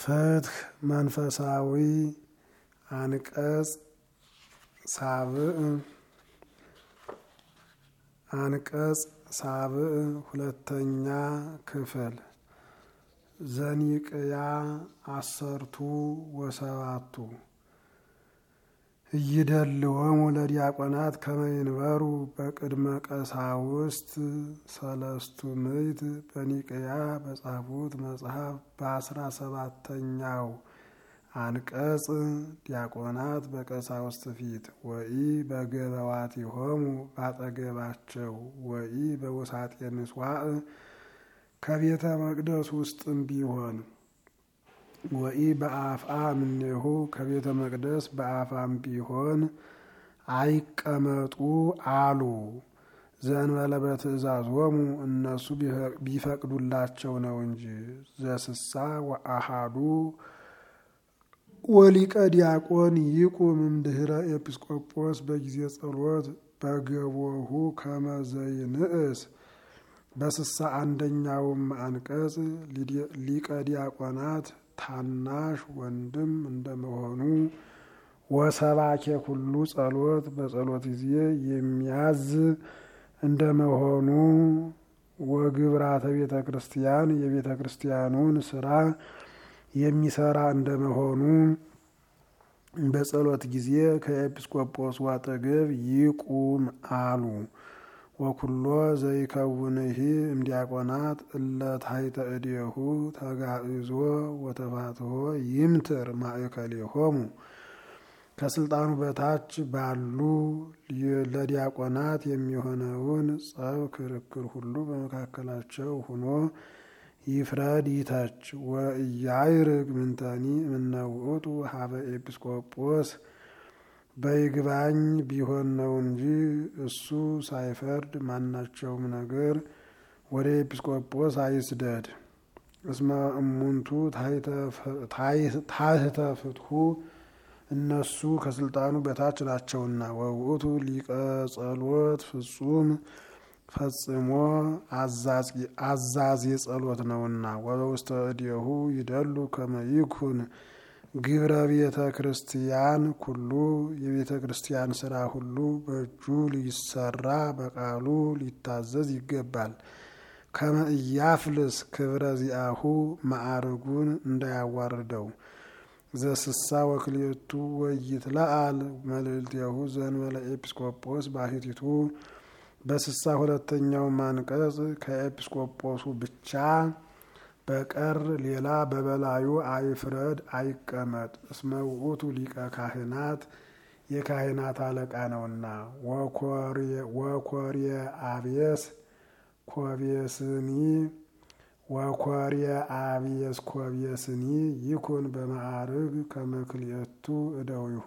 ፍትህ መንፈሳዊ አንቀጽ ሳብዕ አንቀጽ ሳብዕ ሁለተኛ ክፍል ዘኒቅያ አሰርቱ ወሰባቱ እይደልወሙ ለዲያቆናት ከመይንበሩ በቅድመ ቀሳውስት ሰለስቱ ምዕት በኒቅያ በጻፉት መጽሐፍ በአስራ ሰባተኛው አንቀጽ ዲያቆናት በቀሳውስት ፊት ወኢ በገበዋቲሆሙ ባጠገባቸው ወኢ በውሳጤ ምጽዋዕ ከቤተ መቅደስ ውስጥም ቢሆን ወኢ በአፍአ እምኔሁ ከቤተ መቅደስ በአፋም ቢሆን አይቀመጡ አሉ። ዘእንበለ በትእዛዞሙ እነሱ ቢፈቅዱላቸው ነው እንጂ ዘስሳ ወአሃዱ ወሊቀ ዲያቆን ይቁም እምድህረ ኤጲስቆጶስ በጊዜ ጸሎት በገቦሁ ከመዘይንእስ በስሳ አንደኛውም አንቀጽ ሊቀ ዲያቆናት ታናሽ ወንድም እንደመሆኑ ወሰባኬ ኩሉ ጸሎት በጸሎት ጊዜ የሚያዝ እንደመሆኑ ወግብራተ ቤተ ክርስቲያን የቤተ ክርስቲያኑን ስራ የሚሰራ እንደመሆኑ በጸሎት ጊዜ ከኤጲስቆጶሱ አጠገብ ይቁም አሉ። ወኩሎ ዘይከውንሂ እምዲያቆናት እለ ታሕተ እዴሁ ተጋዕዞ ወተፋትሖ ይምትር ማእከሌሆሙ ከስልጣኑ በታች ባሉ ለዲያቆናት የሚሆነውን ጸብ፣ ክርክር ሁሉ በመካከላቸው ሁኖ ይፍረድ ይተች። ወእያይርግ ምንተኒ እምነውእቱ ሀበ ኤጲስቆጶስ በይግባኝ ቢሆን ነው እንጂ እሱ ሳይፈርድ ማናቸውም ነገር ወደ ኤጲስቆጶስ አይስደድ። እስመ እሙንቱ ታሕተ ፍትሑ እነሱ ከስልጣኑ በታች ናቸውና። ወውእቱ ሊቀ ጸሎት ፍጹም ፈጽሞ አዛዝ የጸሎት ነውና። ወበውስተ እዴሁ ይደሉ ከመ ይኩን ግብረ ቤተ ክርስቲያን ኩሉ የቤተ ክርስቲያን ስራ ሁሉ በእጁ ሊሰራ በቃሉ ሊታዘዝ ይገባል። ከመ ኢያፍልስ ክብረ ዚአሁ ማዕርጉን እንዳያዋርደው። ዘስሳ ወክልኤቱ ወይትለአል መልእልቴሁ ዘእንበለ ኤጲስቆጶስ ባሕቲቱ በስሳ ሁለተኛው አንቀጽ ከኤጲስቆጶሱ ብቻ በቀር ሌላ በበላዩ አይፍረድ አይቀመጥ። እስመ ውእቱ ሊቀ ካህናት የካህናት አለቃ ነውና። ወኮርየ አብየስ ኮቤስኒ ወኮርየ አብየስ ኮቤስኒ ይኩን በማዕርግ ከመክልኤቱ እደዊሁ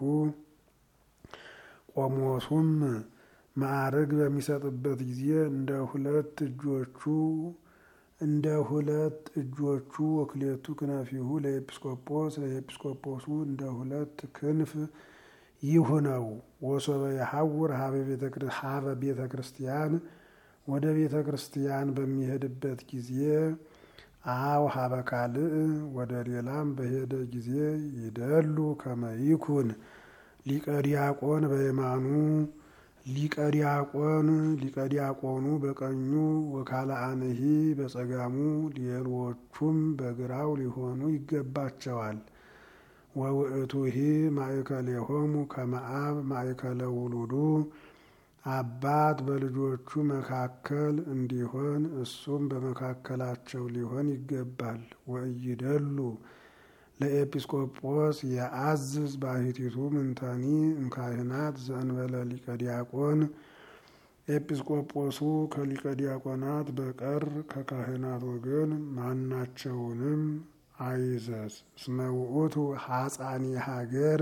ቆሞሱም ማዕርግ በሚሰጥበት ጊዜ እንደ ሁለት እጆቹ እንደ ሁለት እጆቹ ወክሌቱ ክነፊሁ ለኤጲስቆጶስ ለኤጲስቆጶሱ እንደ ሁለት ክንፍ ይሁነው። ወሶበ የሐውር ሀበ ቤተ ክርስቲያን ወደ ቤተ ክርስቲያን በሚሄድበት ጊዜ አው ሀበ ካልእ ወደ ሌላም በሄደ ጊዜ ይደሉ ከመ ይኩን ሊቀ ዲያቆን በየማኑ ሊቀ ዲያቆን ሊቀ ዲያቆኑ በቀኙ ወካልአንሂ በጸጋሙ ሌሎቹም በግራው ሊሆኑ ይገባቸዋል። ወውእቱሂ ማእከሌሆሙ ከመ አብ ማእከለ ውሉዱ አባት በልጆቹ መካከል እንዲሆን እሱም በመካከላቸው ሊሆን ይገባል። ወእይደሉ ለኤጲስቆጶስ የአዝዝ ባሕቲቱ ምንተኒ እምካህናት ዘእንበለ ሊቀ ዲያቆን ኤጲስቆጶሱ ከሊቀ ዲያቆናት በቀር ከካህናት ወገን ማናቸውንም አይዘዝ። እስመ ውእቱ ሐፃኒ ሀገር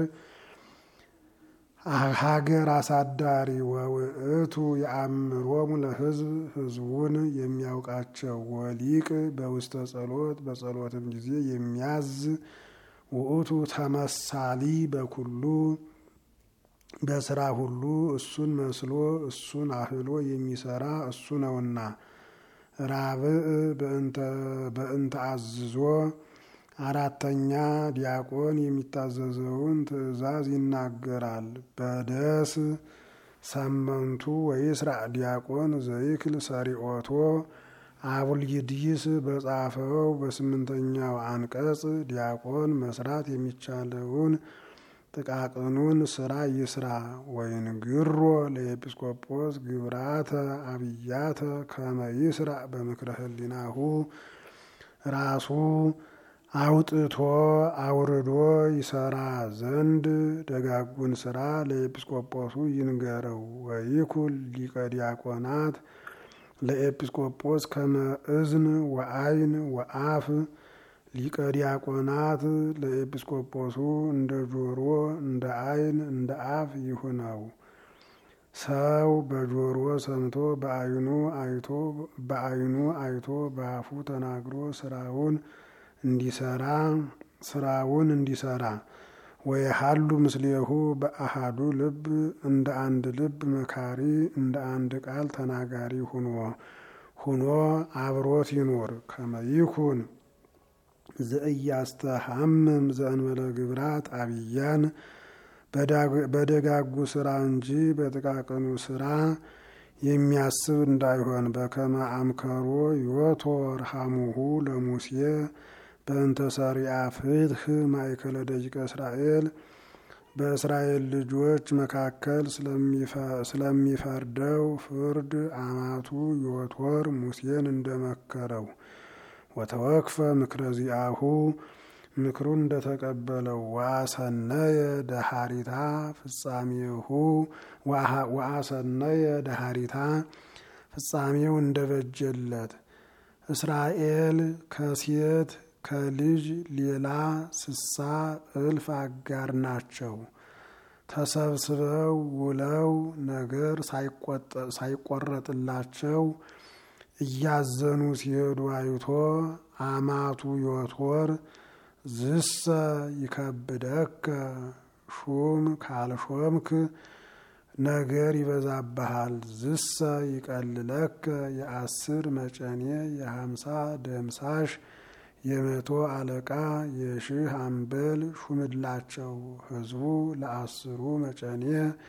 ሀገር አሳዳሪ ወውእቱ የአእምሮሙ ለሕዝብ ሕዝቡን የሚያውቃቸው ወሊቅ በውስተ ጸሎት በጸሎትም ጊዜ የሚያዝ ውእቱ ተመሳሊ በኩሉ በስራ ሁሉ እሱን መስሎ እሱን አህሎ የሚሰራ እሱ ነውና። ራብዕ በእንተ አዝዞ አራተኛ ዲያቆን የሚታዘዘውን ትእዛዝ ይናገራል። በደስ ሰመንቱ ወይስራ ዲያቆን ዘይክል ሰሪኦቶ አቡልይድይስ በጻፈው በስምንተኛው አንቀጽ ዲያቆን መስራት የሚቻለውን ጥቃቅኑን ስራ ይስራ። ወይንግሮ ለኤጲስቆጶስ ግብራተ አብያተ ከመ ይስራ በምክረ ህሊናሁ ራሱ አውጥቶ አውርዶ ይሰራ ዘንድ ደጋጉን ስራ ለኤጲስቆጶሱ ይንገረው። ወይኩል ሊቀ ዲያቆናት ለኤጲስቆጶስ ከመ እዝን ወአይን ወአፍ ሊቀ ዲያቆናት ለኤጲስቆጶሱ እንደ ጆሮ እንደ አይን እንደ አፍ ይሁነው። ሰው በጆሮ ሰምቶ በአይኑ አይቶ በአይኑ አይቶ በአፉ ተናግሮ ስራውን እንዲሰራ ስራውን እንዲሰራ ወየሃሉ ምስሌሁ በአሃዱ ልብ እንደ አንድ ልብ መካሪ እንደ አንድ ቃል ተናጋሪ ሁኖ ሁኖ አብሮት ይኑር። ከመይኩን ዘእያስተሐምም ዘእንበለ ግብራት አብያን በደጋጉ ስራ እንጂ በጥቃቅኑ ስራ የሚያስብ እንዳይሆን በከመ አምከሮ ዮቶር ሐሙሁ ለሙሴ በእንተ ሰሪአ ፍትህ ማእከለ ደቂቀ እስራኤል በእስራኤል ልጆች መካከል ስለሚፈርደው ፍርድ አማቱ ዮቶር ሙሴን እንደመከረው ወተወክፈ ምክረ ዚአሁ ምክሩን እንደተቀበለው ወአሰነየ ደሃሪታ ፍጻሜሁ ወአሰነየ ደሃሪታ ፍጻሜው እንደበጀለት እስራኤል ከሴት ከልጅ ሌላ ስሳ እልፍ አጋር ናቸው። ተሰብስበው ውለው ነገር ሳይቆረጥላቸው እያዘኑ ሲሄዱ አይቶ አማቱ ዮቶር ዝሰ ይከብደከ ሹም ካልሾምክ ነገር ይበዛብሃል። ዝሰ ይቀልለከ የአስር መጨኔ የሀምሳ ደምሳሽ የመቶ አለቃ የሺህ አምበል ሹምላቸው። ህዝቡ ለአስሩ መጨኔ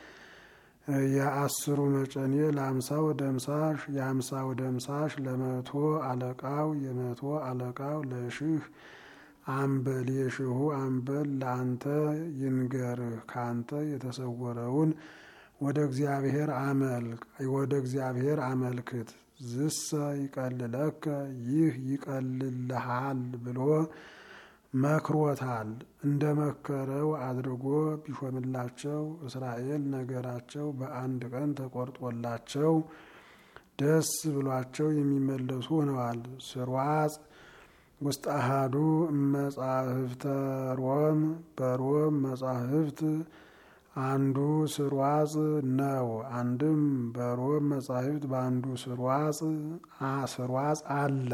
የአስሩ መጨኔ ለአምሳው ደምሳሽ የአምሳው ደምሳሽ ለመቶ አለቃው የመቶ አለቃው ለሺህ አምበል የሺሁ አምበል ለአንተ ይንገርህ ካንተ የተሰወረውን ወደ እግዚአብሔር አመልክ ወደ እግዚአብሔር አመልክት። ዝሰ ይቀልለከ ይህ ይቀልልሃል ብሎ መክሮታል። እንደ መከረው አድርጎ ቢሾምላቸው እስራኤል ነገራቸው በአንድ ቀን ተቆርጦላቸው ደስ ብሏቸው የሚመለሱ ሆነዋል። ስርዋጽ ውስጥ አሃዱ መጻሕፍተ ሮም በሮም መጻሕፍት አንዱ ስርዋጽ ነው። አንድም በሮም መጻሕፍት በአንዱ ስርዋጽ ስርዋጽ አለ።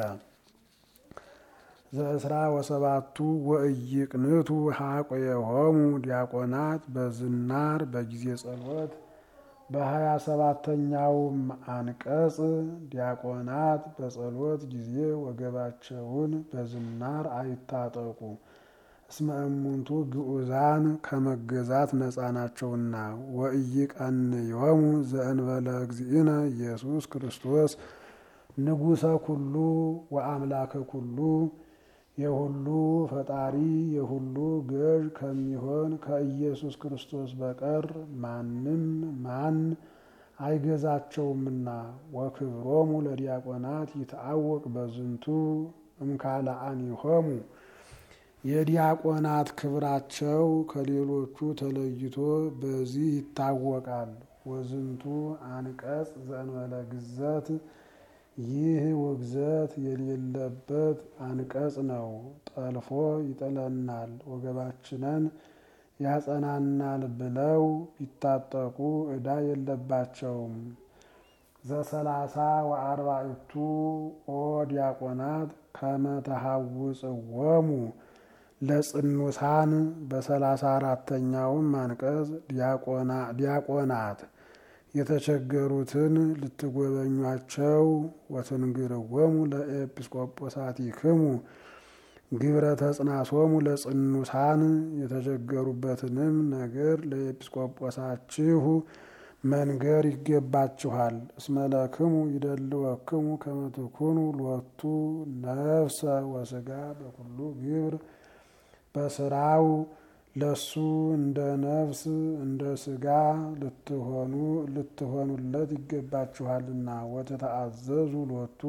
ዘእስራ ወሰባቱ ወእይቅንቱ ሀቆየሆሙ ዲያቆናት በዝናር በጊዜ ጸሎት በሀያ ሰባተኛውም አንቀጽ ዲያቆናት በጸሎት ጊዜ ወገባቸውን በዝናር አይታጠቁ እስመ እሙንቱ ግዑዛን ከመገዛት ነፃ ናቸውና። ወኢይቀንዮሙ ዘእንበለ እግዚእነ ኢየሱስ ክርስቶስ ንጉሰ ኩሉ ወአምላከ ኩሉ የሁሉ ፈጣሪ የሁሉ ገዥ ከሚሆን ከኢየሱስ ክርስቶስ በቀር ማንም ማን አይገዛቸውምና። ወክብሮሙ ለዲያቆናት ይትአወቅ በዝንቱ እምካልአኒሆሙ የዲያቆናት ክብራቸው ከሌሎቹ ተለይቶ በዚህ ይታወቃል። ወዝንቱ አንቀጽ ዘእንበለ ግዘት ይህ ውግዘት የሌለበት አንቀጽ ነው። ጠልፎ ይጥለናል፣ ወገባችንን ያጸናናል ብለው ቢታጠቁ ዕዳ የለባቸውም። ዘሰላሳ ወአርባዕቱ ኦ ዲያቆናት ከመተሃውፅዎሙ ለጽኑሳን በሰላሳ አራተኛውም አንቀጽ ዲያቆናት የተቸገሩትን ልትጎበኟቸው ወትንግርዎሙ ለኤጲስቆጶሳቲክሙ ግብረ ተጽናሶሙ ለጽኑሳን የተቸገሩበትንም ነገር ለኤጲስቆጶሳችሁ መንገር ይገባችኋል። እስመለክሙ ይደልወክሙ ከመ ትኩኑ ሎቱ ነፍሰ ወስጋ በኩሉ ግብር በስራው ለሱ እንደ ነፍስ እንደ ስጋ ልትሆኑ ልትሆኑለት ይገባችኋልና ወተተአዘዙ ሎቱ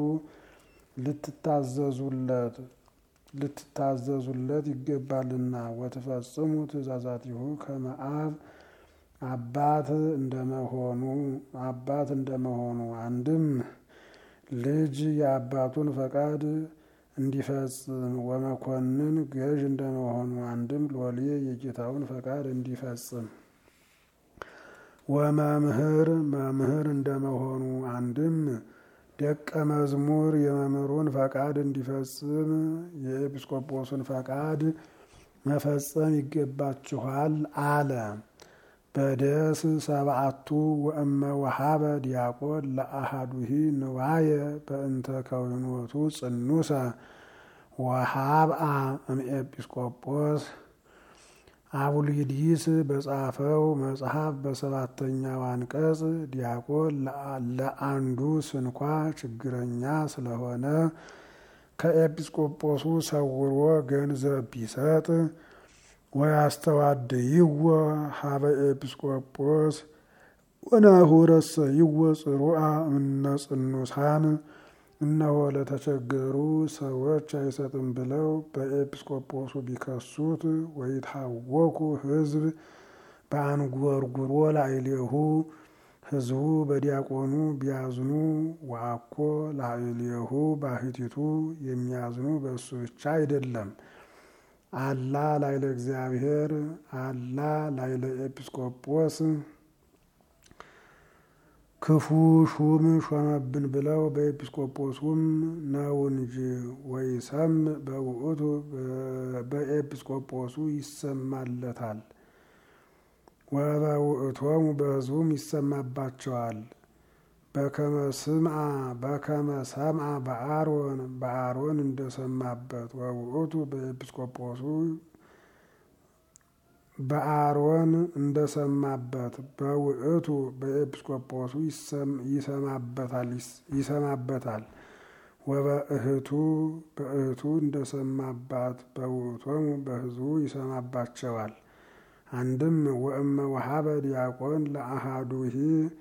ልትታዘዙለት ልትታዘዙለት ይገባልና ወትፈጽሙ ትእዛዛቲሁ ከመ አብ አባት እንደመሆኑ አባት እንደመሆኑ አንድም ልጅ የአባቱን ፈቃድ እንዲፈጽም ወመኮንን ገዥ እንደመሆኑ አንድም ሎሌ የጌታውን ፈቃድ እንዲፈጽም ወመምህር መምህር እንደመሆኑ አንድም ደቀ መዝሙር የመምህሩን ፈቃድ እንዲፈጽም የኤጲስቆጶሱን ፈቃድ መፈጸም ይገባችኋል አለ። በደስ ሰብአቱ ወእመ ወሃበ ዲያቆን ለአሃዱሂ ንዋየ በእንተ ከዊኖቱ ጽኑሰ ወሃብአ እምኤጲስቆጶስ አቡሊዲስ በጻፈው መጽሐፍ በሰባተኛው አንቀጽ ዲያቆን ለአንዱ ስንኳ ችግረኛ ስለሆነ ከኤጲስቆጶሱ ሰውሮ ገንዘብ ቢሰጥ ወያስተዋድይዎ ሀበ ኤጲስቆጶስ ወናሁ ረሰይዎ ጽሩአ እምነ ጽኑሳን እነሆ ለተቸገሩ ሰዎች አይሰጥም ብለው በኤጲስቆጶሱ ቢከሱት ወይታወኩ ሕዝብ በአንጎርጉሮ ላዕሌሁ ሕዝቡ በዲያቆኑ ቢያዝኑ ወአኮ ላዕሌሁ ባሕቲቱ የሚያዝኑ በእሱ ብቻ አይደለም። አላ ላይለ እግዚአብሔር አላ ላይለ ኤጲስቆጶስ ክፉ ሹም ሾመብን ብለው በኤጲስቆጶሱም ነው እንጂ ወይሰም በውእቱ በኤጲስቆጶሱ ይሰማለታል ወበውእቶሙ በሕዝቡም ይሰማባቸዋል። በከመ ስምዐ በከመ ሰምዐ በአሮን በአሮን እንደሰማበት ወውእቱ በኤጲስቆጶሱ በአሮን እንደሰማበት በውእቱ በኤጲስቆጶሱ ይሰማበታል። ወበእህቱ በእህቱ እንደሰማባት በውእቶሙ በሕዝቡ ይሰማባቸዋል። አንድም ወእመ ወሃበ ዲያቆን ለአሃዱሂ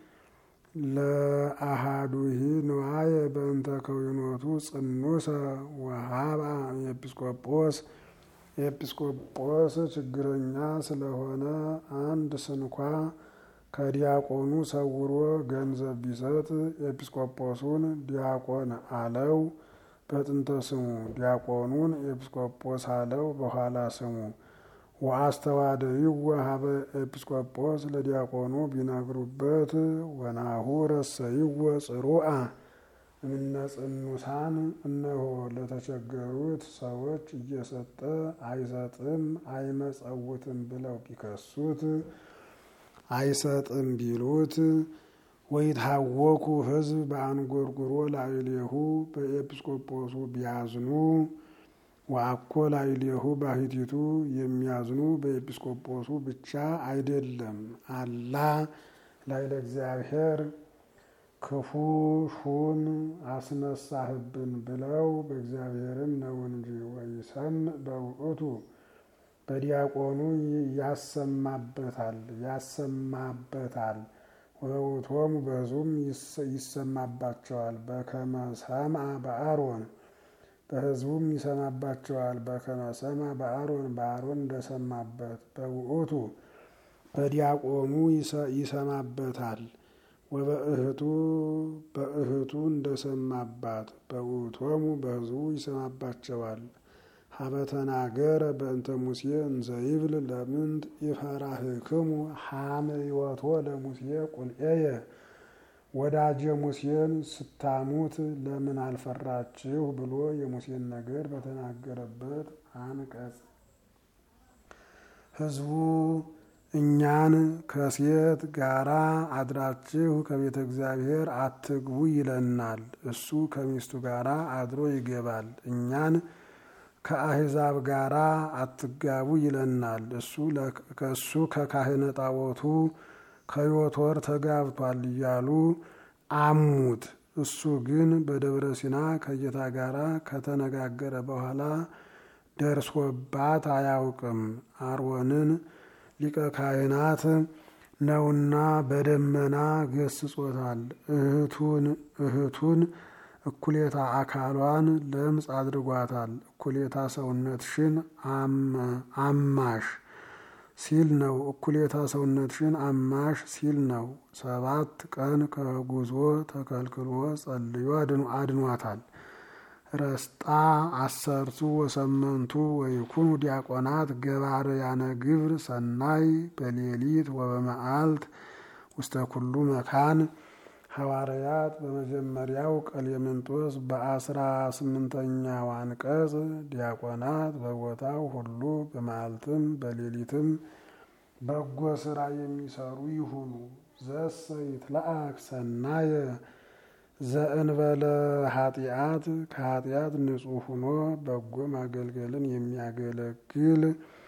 ለአሃዱሂ ንዋየ በእንተ ከዊኖቱ ጽኑሰ ወሃብአ ኤጲስቆጶስ ኤጲስቆጶስ ችግረኛ ስለሆነ አንድ ስንኳ ከዲያቆኑ ሰውሮ ገንዘብ ቢሰጥ ኤጲስቆጶሱን ዲያቆን አለው በጥንተ ስሙ፣ ዲያቆኑን ኤጲስቆጶስ አለው በኋላ ስሙ። ወአስተዋደይዎ ሀበ ኤጲስቆጶስ ለዲያቆኑ ቢነግሩበት ወናሁ ረሰይዎ ጽሩአ እምነ ጽኑሳን እነሆ ለተቸገሩት ሰዎች እየሰጠ አይሰጥም አይመጸውትም ብለው ቢከሱት አይሰጥም ቢሉት ወይታወኩ ሕዝብ በአንጎርጉሮ ላዕሌሁ በኤጲስቆጶሱ ቢያዝኑ ወአኮ ላዕሌሁ ባሕቲቱ የሚያዝኑ በኤጲስቆጶሱ ብቻ አይደለም አላ ላዕለ እግዚአብሔር ክፉ ሹም አስነሳህብን ብለው በእግዚአብሔርም ነው እንጂ ወይሰምዕ በውእቱ በዲያቆኑ ያሰማበታል ያሰማበታል ወውእቶሙ በሕዝቡም ይሰማባቸዋል። በከመ ሰምዐ በአሮን በሕዝቡም ይሰማባቸዋል። በከመ ሰምዐ በአሮን በአሮን እንደሰማበት በውእቱ በዲያቆኑ ይሰማበታል። ወበእህቱ በእህቱ እንደሰማባት በውእቶሙ በሕዝቡ ይሰማባቸዋል። ሀበተናገረ በእንተ ሙሴ እንዘይብል ለምንት ይፈራህክሙ ሐምዮቶ ለሙሴ ቁልኤየ ወዳጄ ሙሴን ስታሙት ለምን አልፈራችሁ ብሎ የሙሴን ነገር በተናገረበት አንቀጽ ሕዝቡ እኛን ከሴት ጋራ አድራችሁ ከቤተ እግዚአብሔር አትግቡ ይለናል። እሱ ከሚስቱ ጋራ አድሮ ይገባል። እኛን ከአሕዛብ ጋራ አትጋቡ ይለናል። እሱ ከእሱ ከካህነ ጣዖቱ ከዮቶር ተጋብቷል እያሉ አሙት። እሱ ግን በደብረ ሲና ከጌታ ጋራ ከተነጋገረ በኋላ ደርሶባት አያውቅም። አሮንን ሊቀ ካህናት ነውና በደመና ገስጾታል። እህቱን እህቱን እኩሌታ አካሏን ለምጽ አድርጓታል። እኩሌታ ሰውነትሽን አማሽ ሲል ነው። እኩሌታ ሰውነትሽን አማሽ ሲል ነው። ሰባት ቀን ከጉዞ ተከልክሎ ጸልዮ አድኗታል። ረስጣ አሰርቱ ወሰመንቱ ወይኩኑ ዲያቆናት ገባርያነ ግብር ሰናይ በሌሊት ወበመዓልት ውስተ ኩሉ መካን ሐዋርያት በመጀመሪያው ቀሌምንጦስ በአስራ ስምንተኛው አንቀጽ ዲያቆናት በቦታው ሁሉ በመዓልትም በሌሊትም በጎ ስራ የሚሰሩ ይሁኑ። ዘሰ ይትለአክ ሰናየ ዘእንበለ ኃጢአት ከኃጢአት ንጹሕ ሆኖ በጎ ማገልገልን የሚያገለግል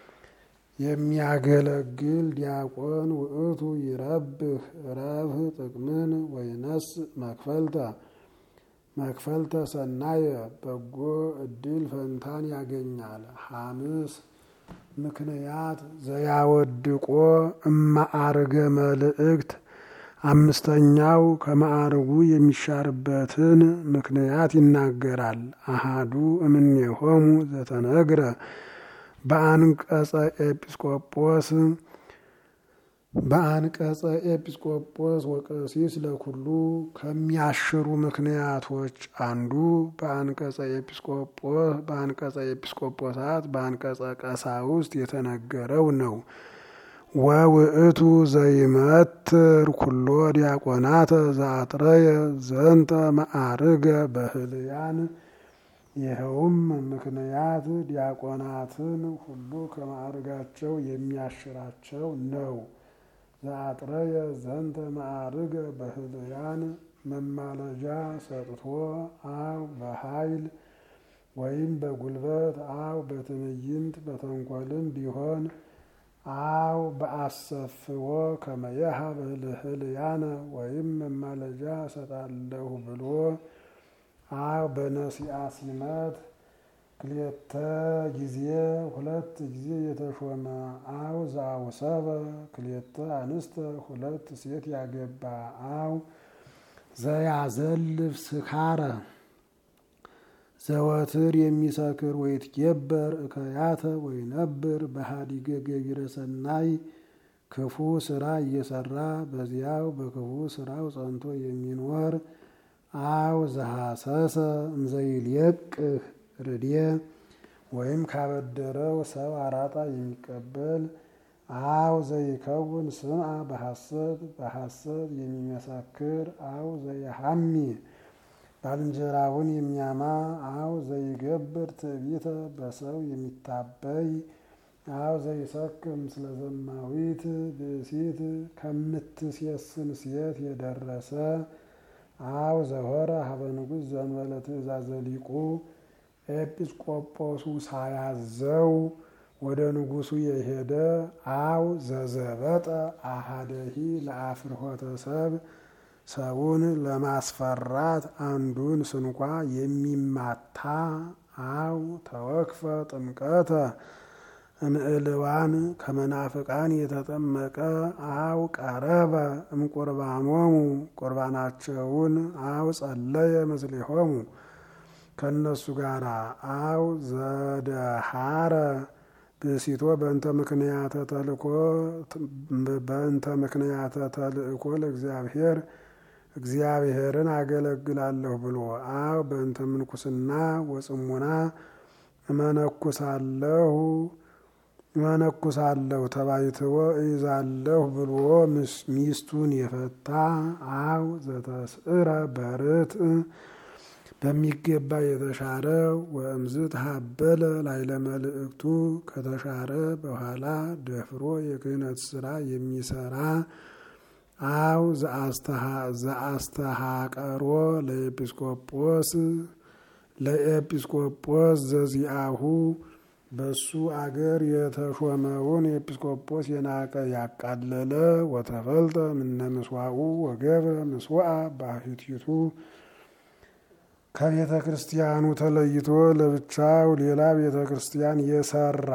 የሚያገለግል ዲያቆን ውእቱ ይረብህ ረብህ ጥቅምን ወይነስ መክፈልተ መክፈልተ ሰናየ በጎ እድል ፈንታን ያገኛል። ሐምስ ምክንያት ዘያወድቆ እማአርገ መልእክት አምስተኛው ከማዕርጉ የሚሻርበትን ምክንያት ይናገራል። አሃዱ እምኔሆሙ ዘተነግረ በአንቀጸ ኤጲስቆጶስ በአንቀጸ ኤጲስቆጶስ ወቀሲስ ለኩሉ ከሚያሽሩ ምክንያቶች አንዱ በአንቀጸ ኤጲስቆጶስ በአንቀጸ ኤጲስቆጶሳት በአንቀጸ ቀሳውስት የተነገረው ነው። ወውእቱ ዘይመትር ኩሎ ዲያቆናተ ዘአጥረየ ዘንተ መዓርገ በህልያን ይኸውም ምክንያት ዲያቆናትን ሁሉ ከማዕርጋቸው የሚያሽራቸው ነው። ዘአጥረየ ዘንተ መዓርገ በህልያን መማለጃ ሰጥቶ አው በኃይል ወይም በጉልበት አው በትዕይንት በተንኮልም ቢሆን አው በአሰፍዎ ከመየሃ በህልያነ ወይም መማለጃ ሰጣለሁ ብሎ አው በነሲአ ሲመት ክልኤተ ጊዜ ሁለት ጊዜ የተሾመ አው ዘአውሰበ ክልኤተ አንስተ ሁለት ሴት ያገባ አው ዘያዘልፍ ስካረ ዘወትር የሚሰክር ወይትጌበር እከያተ ወይነብር በሃዲገ ገቢረ ሰናይ ክፉ ስራ እየሰራ በዚያው በክፉ ስራው ጸንቶ የሚኖር አው ዘሐሰሰ እምዘይልየቅህ ርድየ ወይም ካበደረው ሰው አራጣ የሚቀበል አው ዘይከውን ስምዐ በሐሰት በሐሰት የሚመሰክር አው ዘይሐሚ ባልንጀራውን የሚያማ አው ዘይገብር ትዕቢተ በሰው የሚታበይ አው ዘይሰክም ስለ ዘማዊት ብእሲት ከምትሴስን ሴት የደረሰ አው ዘሆረ ሀበ ንጉሥ ዘንበለ ትእዛዘ ሊቁ ኤጲስቆጶሱ ሳያዘው ወደ ንጉሱ የሄደ አው ዘዘበጠ አሃደሂ ለአፍርሆተ ሰብ ሰውን ለማስፈራት አንዱን ስንኳ የሚማታ አው ተወክፈ ጥምቀተ እምዕልዋን ከመናፍቃን የተጠመቀ አው ቀረበ እምቁርባኖሙ ቁርባናቸውን አው ጸለየ ምስሌሆሙ ከእነሱ ጋር አው ዘደሃረ ብእሲቶ በእንተ ምክንያተ ተልእኮ በእንተ ምክንያተ ተልእኮ ለእግዚአብሔር እግዚአብሔርን አገለግላለሁ ብሎ አው በእንተ ምንኩስና ወጽሙና እመነኩሳለሁ እመነኩሳለሁ ተባይትዎ እይዛለሁ ብሎ ሚስቱን የፈታ አው ዘተስዕረ በርት በሚገባ የተሻረ ወእምዝ ተሀበለ ላይለ መልእክቱ ከተሻረ በኋላ ደፍሮ የክህነት ስራ የሚሰራ አው ዘአስተሃቀሮ ለኤጲስቆጶስ ለኤጲስቆጶስ ዘዚአሁ በሱ አገር የተሾመውን ኤጲስቆጶስ የናቀ ያቃለለ ወተፈልጠ ምነ ምስዋኡ ወገብረ ምስዋአ ባሕቲቱ ከቤተ ክርስቲያኑ ተለይቶ ለብቻው ሌላ ቤተ ክርስቲያን የሰራ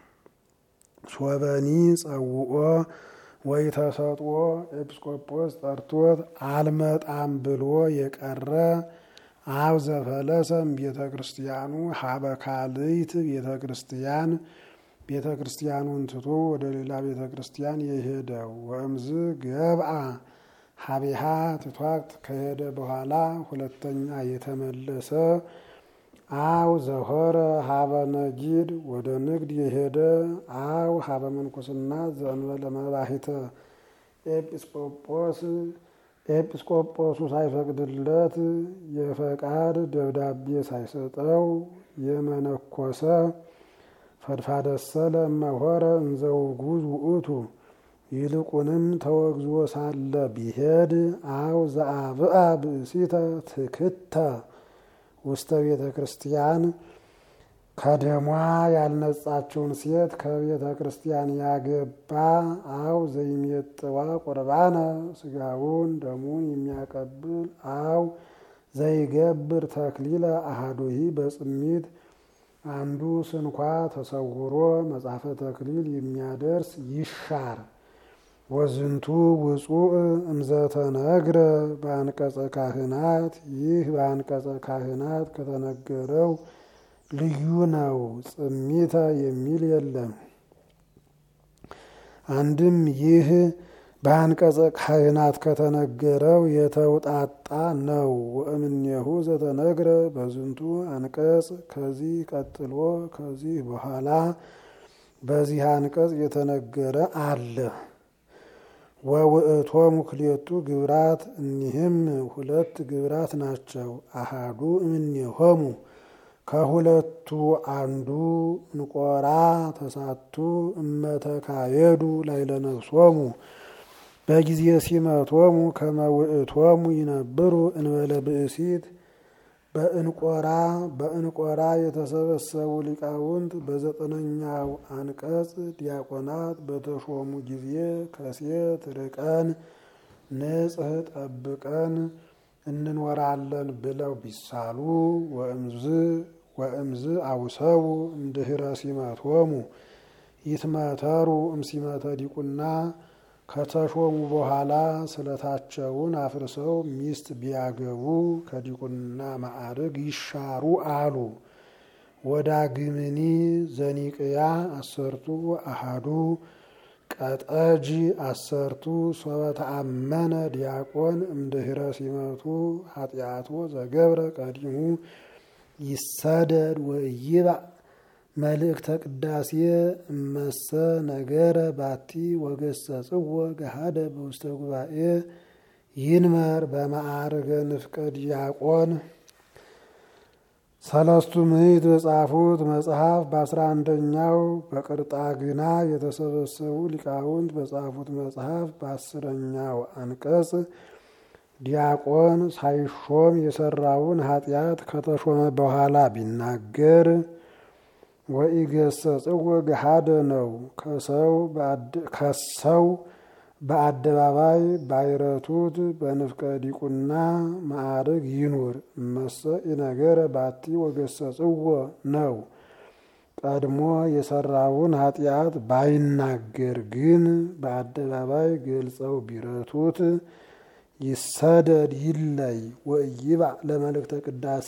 ሶበኒ ጸውኦ ወይ ተሰጥኦ ኤጲስቆጶስ ጠርቶት አልመጣም ብሎ የቀረ አብ ዘፈለሰም ቤተ ክርስቲያኑ ሀበ ካልይት ቤተ ክርስቲያን ቤተ ክርስቲያኑን ትቶ ወደ ሌላ ቤተ ክርስቲያን የሄደው ወእምዝ ገብአ ሀቤሃ ትቷት ከሄደ በኋላ ሁለተኛ የተመለሰ አው ዘሆረ ሀበ ነጊድ ወደ ንግድ የሄደ አው ሀበ መንኩስና ዘእንበለ መባሂተ ኤጲስቆጶስ ኤጲስቆጶሱ ሳይፈቅድለት የፈቃድ ደብዳቤ ሳይሰጠው የመነኮሰ ፈድፋደሰ ለመሆረ እንዘውጉዝ ውእቱ ይልቁንም ተወግዞ ሳለ ቢሄድ አው ዘአብአ ብእሲተ ትክተ ውስተ ቤተ ክርስቲያን ከደሟ ያልነጻችውን ሴት ከቤተ ክርስቲያን ያገባ አው ዘይሜጥዋ ቁርባነ ስጋውን ደሙን የሚያቀብል አው ዘይገብር ተክሊለ አሃዱሂ በጽሚት አንዱ ስንኳ ተሰውሮ መጽሐፈ ተክሊል የሚያደርስ ይሻር። ወዝንቱ ውጹእ እምዘተነግረ በአንቀጸ ካህናት ይህ በአንቀጸ ካህናት ከተነገረው ልዩ ነው። ጽሚተ የሚል የለም። አንድም ይህ በአንቀጸ ካህናት ከተነገረው የተውጣጣ ነው። ወእምኔሁ ዘተነግረ በዝንቱ አንቀጽ ከዚህ ቀጥሎ ከዚህ በኋላ በዚህ አንቀጽ የተነገረ አለ። ወውእቶሙ ክልኤቱ ግብራት እኒህም ሁለት ግብራት ናቸው። አሃዱ እምኔሆሙ ከሁለቱ አንዱ እንቆራ ተሳቱ እመተካየዱ ላዕለ ነፍሶሙ በጊዜ ሲመቶሙ ከመ ውእቶሙ ይነብሩ እንበለ ብእሲት በእንቆራ በእንቆራ የተሰበሰቡ ሊቃውንት በዘጠነኛው አንቀጽ ዲያቆናት በተሾሙ ጊዜ ከሴት ርቀን ንጽሕ ጠብቀን እንኖራለን ብለው ቢሳሉ ወእምዝ ወእምዝ አውሰቡ እምድኅረ ሲመቶሙ ይትመተሩ እምሲመተ ዲቁና ከተሾሙ በኋላ ስለታቸውን አፍርሰው ሚስት ቢያገቡ ከዲቁና ማዕርግ ይሻሩ አሉ። ወዳግምኒ ዘኒቅያ አሰርቱ አሃዱ ቀጠጅ አሰርቱ ሶበ ተአመነ ዲያቆን እምድኅረ ሲመቱ ኃጢአቶ ዘገብረ ቀዲሙ ይሰደድ ወይባእ መልእክተ ቅዳሴ እመሰ ነገረ ባቲ ወገሰጽዎ ገሃደ በውስተ ጉባኤ ይንመር በማዕርገ ንፍቀ ዲያቆን ሰለስቱ ምዕት በጻፉት መጽሐፍ በአስራ አንደኛው በቅርጣግና የተሰበሰቡ ሊቃውንት በጻፉት መጽሐፍ በአስረኛው አንቀጽ ዲያቆን ሳይሾም የሰራውን ኃጢአት ከተሾመ በኋላ ቢናገር ወኢገሰጽዎ ገሃደ ነው። ከሰው በአደባባይ ባይረቱት በንፍቀ ዲቁና ማዕርግ ይኑር። እመሰ ኢነገረ ባቲ ወገሰጽዎ ነው። ቀድሞ የሰራውን ኃጢአት ባይናገር ግን በአደባባይ ገልጸው ቢረቱት ይሰደድ ይለይ ወኢይባእ ለመልእክተ ቅዳሴ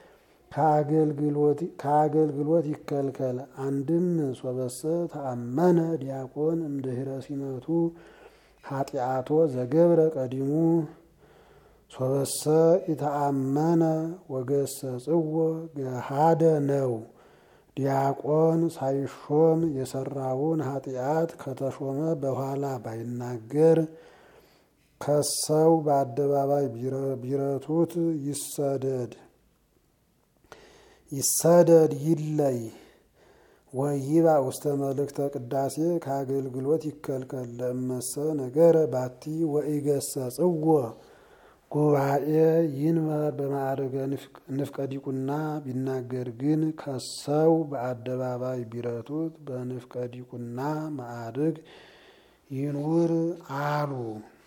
ከአገልግሎት ይከልከል። አንድም ሶበሰ ተአመነ ዲያቆን እምድኅረ ሲመቱ ኃጢአቶ ዘገብረ ቀዲሙ ሶበሰ ኢተአመነ ወገሰጽዎ ገሃደ ነው። ዲያቆን ሳይሾም የሰራውን ኃጢአት ከተሾመ በኋላ ባይናገር ከሰው በአደባባይ ቢረቱት ይሰደድ ይሰደድ ይለይ ወይባእ ውስተ መልእክተ ቅዳሴ ከአገልግሎት ይከልከል። ለእመሰ ነገረ ባቲ ወኢገሰጽዎ ጉባኤ ይንበር በማዕረገ ንፍቀ ዲቁና ቢናገር ግን ከሰው በአደባባይ ቢረቱት በንፍቀ ዲቁና ማዕርግ ይኑር አሉ።